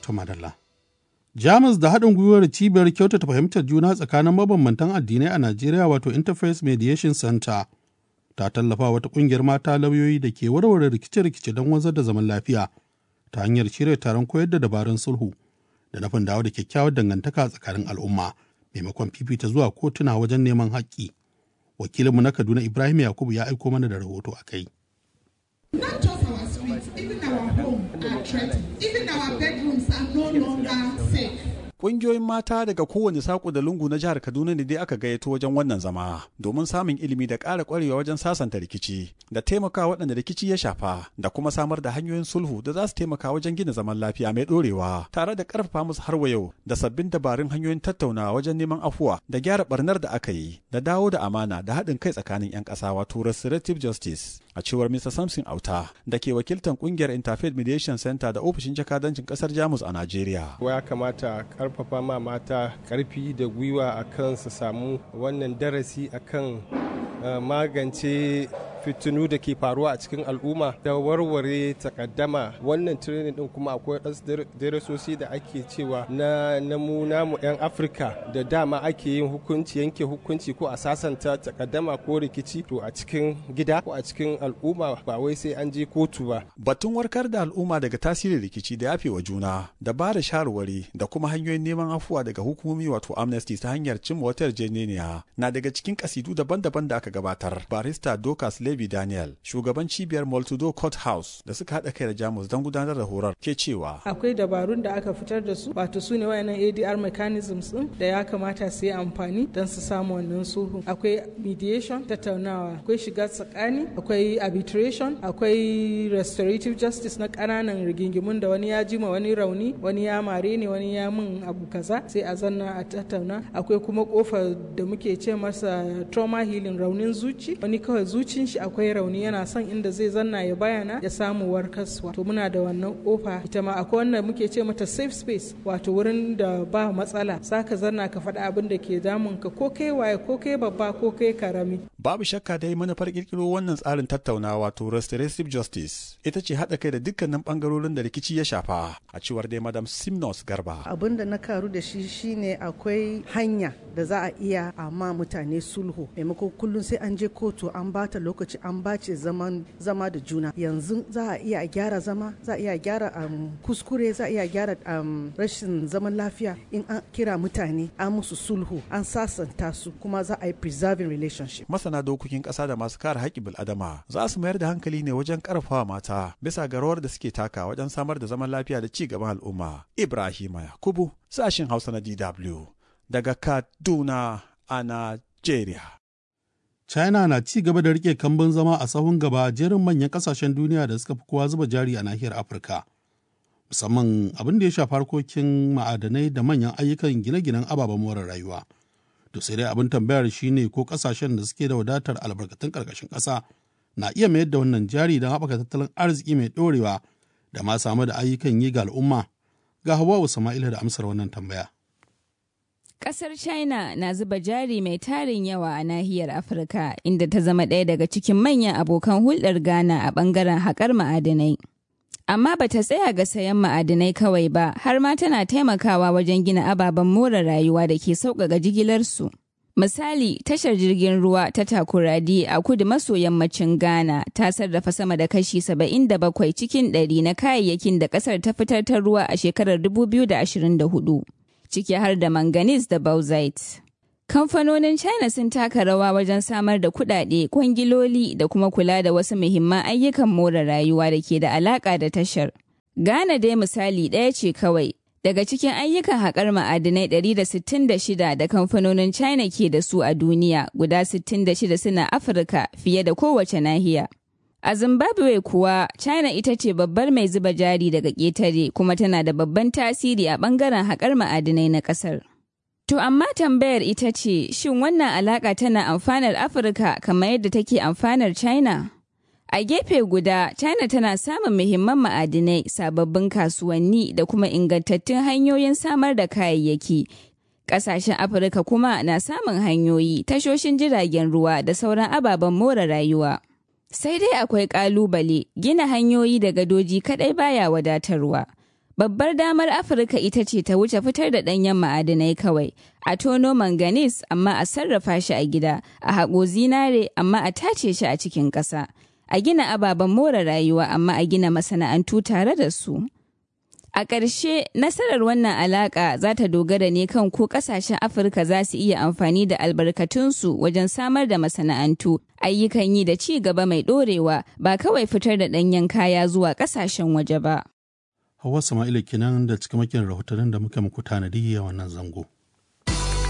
ta madalla. Jamus da haɗin gwiwar cibiyar kyautata fahimtar juna tsakanin mabambantan addinai a Najeriya wato Interface Mediation Center ta tallafa wata ƙungiyar mata lauyoyi da ke warware rikice-rikice don wanzar da zaman lafiya ta hanyar shirya taron koyar da dabarun sulhu da nufin dawo da kyakkyawar dangantaka tsakanin al'umma maimakon fifita zuwa kotuna wajen neman haƙƙi. Wakilinmu na Kaduna Ibrahim Yakubu ya aiko mana da rahoto a kai. Not just our streets, even our home are threatened. Even our bedrooms are no longer safe. Ƙungiyoyin mata daga kowane saƙo da lungu na jihar Kaduna ne dai aka gayyato wajen wannan zama domin samun ilimi da ƙara ƙwarewa wajen sasanta rikici da taimaka waɗanda rikici ya shafa da kuma samar da hanyoyin sulhu da za su taimaka wajen gina zaman lafiya mai ɗorewa tare da ƙarfafa musu har wa yau da sabbin dabarun hanyoyin tattaunawa wajen neman afuwa da gyara ɓarnar da aka yi da dawo da amana da haɗin kai tsakanin 'yan ƙasa wato restorative justice a cewar Mr. Samson Auta da ke wakiltar ƙungiyar Interfaith Mediation Center da ofishin jakadancin ƙasar Jamus a Najeriya. Ya kamata karfafa ma mata karfi da gwiwa a kan su samu wannan darasi akan magance fitinu da ke faruwa a cikin al'umma da warware takaddama wannan training din kuma akwai wasu darasosi da ake cewa na namu namu 'yan afirka da dama ake yin hukunci yanke hukunci ko a sasanta takaddama ko rikici to a cikin gida ko a cikin al'umma ba wai sai an je kotu ba batun warkar da al'umma daga tasirin rikici da yafe wa juna da ba da shawarwari da kuma hanyoyin neman afuwa daga hukumomi wato amnesty ta hanyar cimma wata yarjejeniya na daga cikin kasidu daban-daban da aka gabatar barista dokas Levi Daniel, shugaban cibiyar Multido Court House da suka haɗa kai da Jamus don gudanar da horar ke cewa. Akwai dabarun da aka fitar da su, wato su ne wayannan ADR mechanisms din da ya kamata su yi amfani don su samu wannan sulhu. Akwai mediation, tattaunawa, akwai shiga tsakani, akwai arbitration, akwai restorative justice na ƙananan rigingimun da wani ya jima wani rauni, wani ya mare ne, wani ya min abu kaza, sai a zanna a tattauna. Akwai kuma kofa da muke ce masa trauma healing raunin zuci, wani kawai zucin shi akwai rauni yana son inda zai zanna ya bayana ya samu warkaswa to muna da wannan kofa ita ma akwai wanda muke ce mata safe space wato wurin da ba matsala saka zanna ka faɗa abin da ke damun ka ko kai waye ko kai babba ko kai karami babu shakka dai manufar kirkiro wannan tsarin tattaunawa wato restorative justice ita ce haɗa kai da dukkanin bangarorin da rikici ya shafa a cewar dai madam simnos garba abin da na karu da shi shine akwai hanya da za a iya amma mutane sulhu maimakon kullum sai an je kotu an bata lokaci an bace zaman zama da juna yanzu za a iya gyara zama za a iya gyara um, kuskure za a iya gyara um, rashin zaman lafiya in an kira mutane an musu sulhu an sasanta su kuma za a yi preserving relationship masana dokokin ƙasa da masu kare haƙƙin bil'adama za su mayar da hankali ne wajen ƙarfafa mata bisa ga rawar da suke taka wajen samar da zaman lafiya da ci gaban al'umma ibrahima yakubu sashin hausa na dw daga kaduna a najeriya China na ci gaba da rike kambun zama a sahun gaba jerin manyan kasashen duniya da suka fi kowa zuba jari a nahiyar Afirka. Musamman abin da ya shafi harkokin ma'adanai da manyan ayyukan gine-ginen ababen more rayuwa. To sai dai abin tambayar shine ko kasashen da suke da wadatar albarkatun karkashin ƙasa na iya mayar da wannan jari don haɓaka tattalin arziki mai ɗorewa da ma samu da ayyukan yi ga al'umma. Ga Hawwa Sama'ila da amsar wannan tambaya. Ƙasar China na zuba jari mai tarin yawa a nahiyar Afirka inda ta zama ɗaya daga cikin manyan abokan hulɗar Ghana a ɓangaren haƙar ma'adinai. Amma ba ta tsaya ga sayan ma'adinai kawai ba, har ma tana taimakawa wajen gina ababen more rayuwa da ke sauƙaƙa jigilarsu. Misali, tashar jirgin ruwa ta Takoradi a kudu maso yammacin Ghana ta sarrafa sama da kashi 77 cikin ɗari na kayayyakin da ƙasar ta fitar ta ruwa a shekarar 2024. ciki har da manganese da bauxite. Kamfanonin China sun taka rawa wajen samar da kuɗaɗe, kwangiloli da kuma kula da wasu muhimman ayyukan more rayuwa da ke da alaƙa da tashar. Ghana dai misali ɗaya ce kawai. Daga cikin ayyukan haƙar ma'adinai 166 da kamfanonin China ke da su a duniya, guda 66 suna Afirka fiye da kowace nahiya. A Zimbabwe kuwa, China ita ce babbar mai zuba jari daga ƙetare kuma tana da babban tasiri a ɓangaren haƙar ma'adinai na ƙasar. To amma tambayar ita ce, shin wannan alaƙa tana amfanar Afirka kamar yadda take amfanar China? A gefe guda, China tana samun muhimman ma'adinai, sababbin kasuwanni da kuma ingantattun hanyoyin samar da kayayyaki. Ƙasashen Afirka kuma na samun hanyoyi, tashoshin jiragen ruwa da sauran ababen more rayuwa. Sai dai akwai ƙalubale, gina hanyoyi da gadoji kaɗai baya wadatarwa. Babbar damar Afirka ita ce ta wuce fitar da ɗanyen ma'adinai kawai, a tono manganese amma a sarrafa shi a gida, a haƙo zinare amma a tace shi a cikin ƙasa, a gina ababen more rayuwa amma a gina masana'antu tare da su. A ƙarshe, nasarar wannan alaƙa za ta dogara ne kan ko ƙasashen Afirka za su iya amfani da albarkatunsu wajen samar da masana'antu, ayyukan yi da ci gaba mai ɗorewa ba kawai fitar da ɗanyen kaya zuwa ƙasashen waje ba. Hauwa Sama'ila kenan da cikamakin rahotannin da muka muku tanadi a wannan zango.